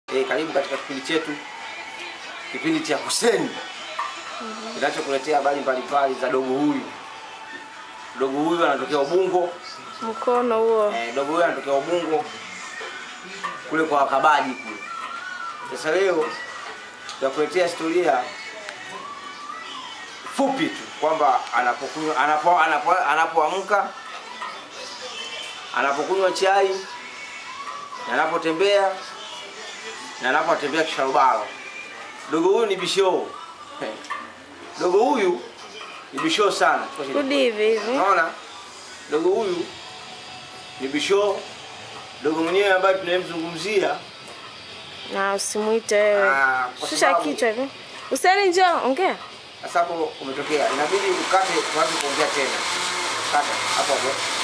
Eh, karibu katika kipindi chetu, kipindi cha Kuseni kinachokuletea habari mbalimbali za dogo huyu. Dogo huyu anatokea Ubungo. Mkono huo. Eh, dogo huyu anatokea Ubungo kule kwa wakabaji kule. Sasa leo tutakuletea historia fupi tu kwamba anapokunywa anapo anapo anapoamka anapokunywa chai na anapotembea na anapotembea kisharubaro. Dogo huyu ni bishoo. Dogo huyu ni bishoo sana. Rudi hivi hivi. Unaona? Dogo huyu ni bishoo. Dogo mwenyewe ambaye tunayemzungumzia Na usimuite wewe. Ah, kwa Shusha sababu- kichwa hivi. Useni njoo, ongea. sasa hapo umetokea, inabidi ukate tuanze kuongea tena. Kata hapo hapo.